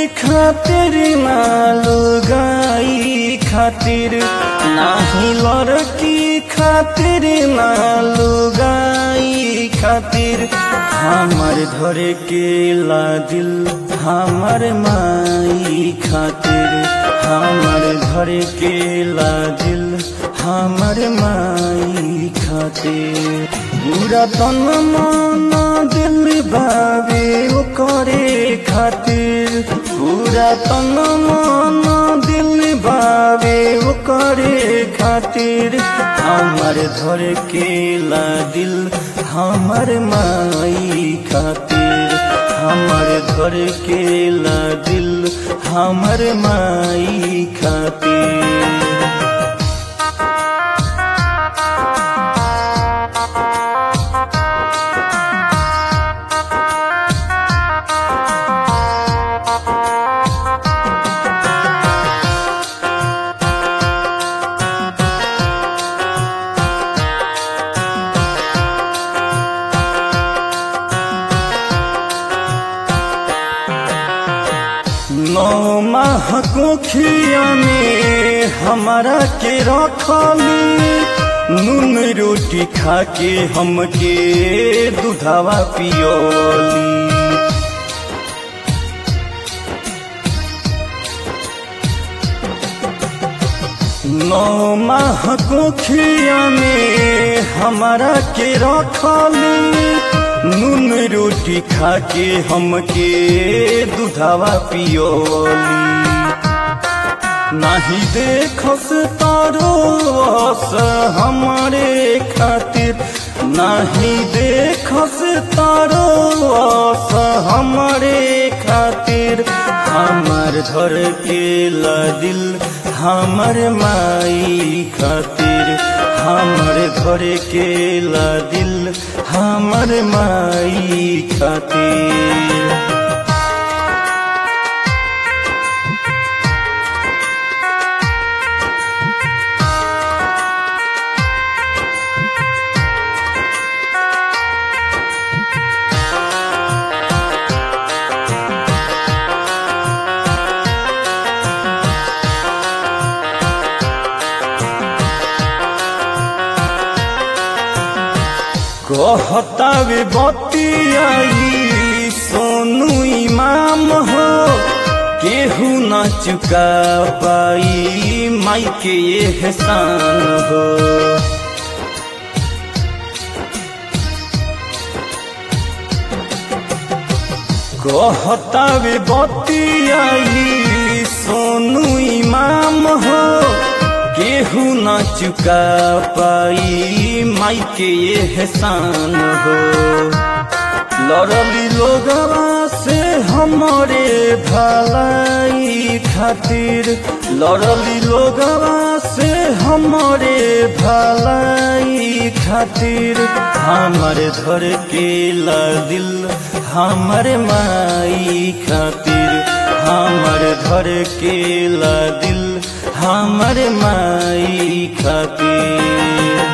खातिर मालो गाई खातिर नाही लड़की खातिर मालो गाई खातिर हमर धरे के ला दिल हमर माई खातिर हमर धरे के ला दिल हमर माई खातिर पूरा तन मन दिल बाबे ओ करे खातिर पूरा तन मन दिल बाबे ओ करे खातिर हमर धर के ला दिल हमर माई खातिर हमर धर के ला दिल हमर माई खातिर नौ माह कोखिया में हमारा के रखली नून रोटी खा के हमके दूधावा पियोली नौ माह कोखिया में हमारा के रखली नून रोटी खा के हमके दूधावा पियोली नाही देखस तारो आस हमारे खातिर नाही देखस तारो आस हमारे खातिर हमार धर के ला दिल हमर माई खातिर हमर घर के ला दिल हमर माई खातिर कहतावे बतियाई सोनू इमाम हो केहू न चुका पाई माई के ये एहसान हो कहतावे बतियाई सोनू इमाम हो केहू न चुका पाई माई के ये एहसान हो लड़ली लोगवा से हमारे भलाई खातिर लड़ली लोगवा से हमारे भलाई खातिर हमर धर के ला दिल हमर माई खातिर हमर धर के ला दिल हमर माई खातिर